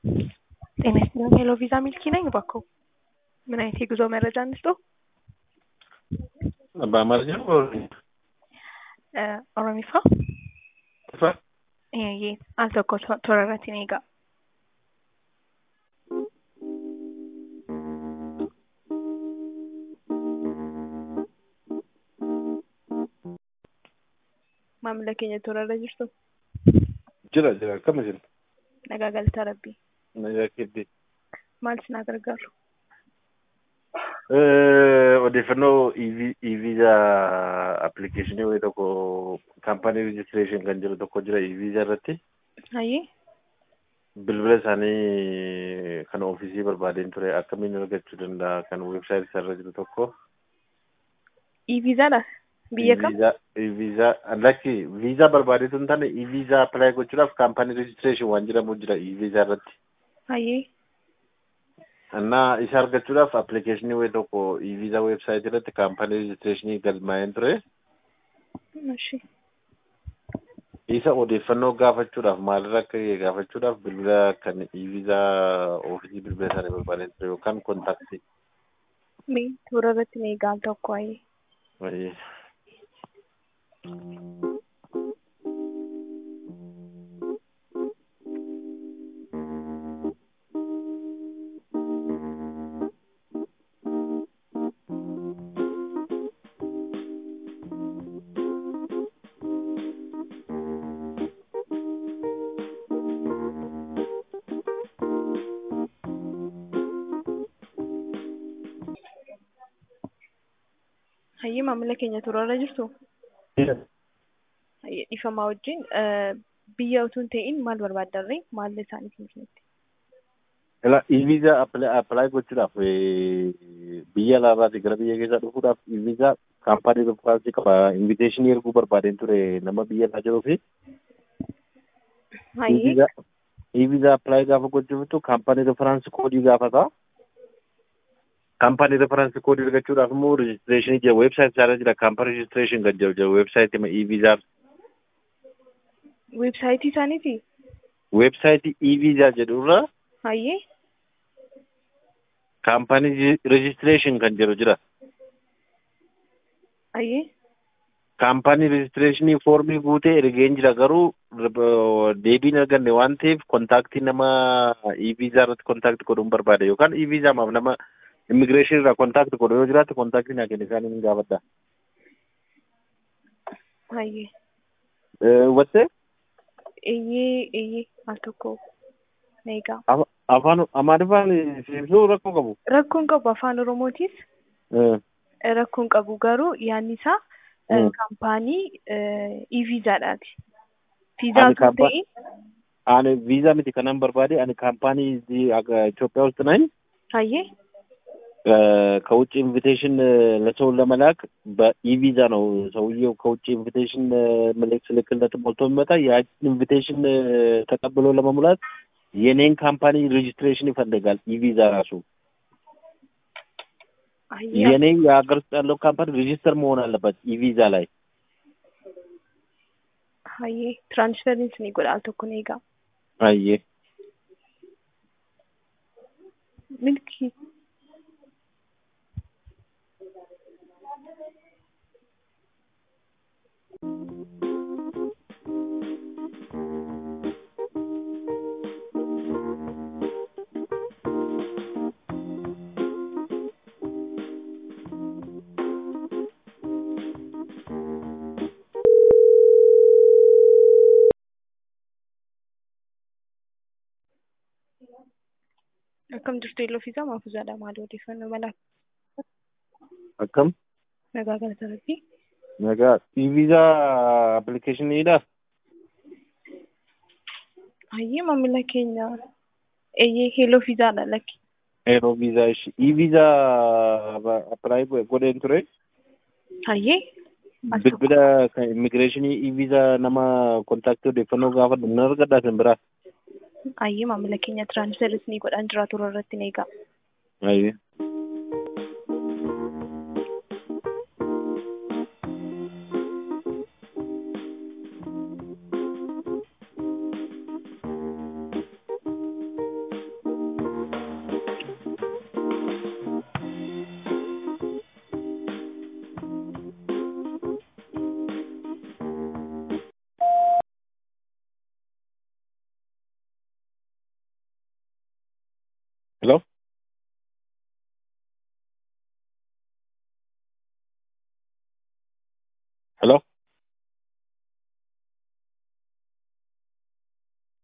ጤና ይስጥልኝ ሄሎ ቪዛ ሚልኪ ነኝ። እባክዎ ምን አይነት የጉዞ መረጃ እንስጥዎ? በአማርኛ ነው በኦሮምኛ? እ ኦሮሚፋ ጥፋ eeyyee al tokko to- toora irratti ni eegaa. Maamila keenya toora irra jirtu jira jira akkama jira nagaa galata rabbii nagaa keddee maal isin gargaaru? odeeffannoo e-visa appilikeeshinii wayii tokko kaampaanii rejistireeshin kan jiru tokko jira e-visa irratti Hayyee bilbila isaanii kan ofiisii barbaadeen ture akkamiin argachuu danda'a kan weebsaayit isaarra jiru tokko e-viizaadha biyya kam? e-visa lakki viizaa barbaadeetu hin taane e-visa appilaayi gochuudhaaf kaampaanii rejistireeshin waan jedhamu jira e-visa irratti Hayyee እና isa argachuudhaaf appilikeeshinii wayii tokko e-visa weebsaayit irratti kaampaanii rejistireeshinii galmaa'een ture እሺ isa odeeffannoo gaafachuudhaaf maalirra akka ga'e gaafachuudhaaf bilbila kan e-visa ofiisii bilbila isaanii barbaadeen ture yookaan kontaaktii mee toora irratti ni eegaa al tokko hayyee wayii. hayyee maamila keenya toora irra jirtu hayyee dhiifamaa wajjin eh, biyya utuu hin ta'in maal barbaaddarree maal isaaniif nuti Ila e-visa appilaayi gochuudhaaf eh, biyya alaarraatii gara biyya keessaa dhufuudhaaf e-visa kaampaanii referaansii qaba inviteeshinii erguu barbaadeen ture nama biyya alaa jiruu fi hayyee e-visa e-visa appilaayi gaafa gochuuftu kaampaanii referaansii koodii gaafata. Kaampaanii referaansii koodii argachuudhaaf immoo rejistireeshinii jira weebsaayit isaarra jira kaampaanii rejistireeshin kan jiru jira weebsaayit e-visa weebsaayitii isaaniiti weebsaayitii e-visa jedhurra hayyee kaampaanii rejistireeshin kan jiru jira. hayyee kaampaanii rejistireeshinii foormii guutee ergeen jira garuu rib- deebiin arganne waan ta'eef kontaaktii nama e-visa irratti kontaaktii godhuun barbaada yookaan e-visa maaf nama immigireeshinii irraa kontaaktii godhu yoo jiraate kontaaktii naa kenna isaanii ni gaafadha. hayyee Hubattee eeyyee eeyyee al tokko ni eegaa afaan amaariffaan ibsuu rakkoo qabu. rakkoon qabu afaan oromootiis Eh, rakkoon qabu garuu yaanni isaa eh, Mm. kaampaanii e-viizaadhaati. Ani Viizaa osoo kaampa- ta'in Ani viizaa miti kanan barbaade ani kaampaanii እዚህ አገ- ኢትዮጵያ ውስጥ ነኝ hayyee ከውጭ ኢንቪቴሽን ለሰው ለመላክ በኢቪዛ ነው ሰውየው ከውጭ ኢንቪቴሽን መልእክት ስልክለት ሞልቶ የሚመጣ ያችን ኢንቪቴሽን ተቀብሎ ለመሙላት የኔን ካምፓኒ ሬጅስትሬሽን ይፈልጋል ኢቪዛ ራሱ hayyee የኔ የሀገር ውስጥ ያለው ካምፓኒ ሬጅስተር መሆን አለበት ኢቪዛ ላይ hayyee tiraansferiins ni godha al tokko ni eegaa አየ milkii akkam jirtu yelloo fiizaa maafuuzaadha maal odeeffannoo malaa akkam nagaa galata rabbii nagaa ኢቪዛ አፕሊኬሽኒidha hayyee maamila keenya eeyyee heeloo fiizaadha lakki ኤሮ ቪዛ እሺ ኢቪዛ አፕላይ ጎዴን ture hayyee as tokko bilbila kan immigireeshinii e-visa nama kontaaktii odeeffannoo gaafadhu nan argadhaa sin biraa hayyee maamila keenya tiraansferiins ni godhaan jira toora irratti ni eegaa Ayyee. ሄሎ ሄሎ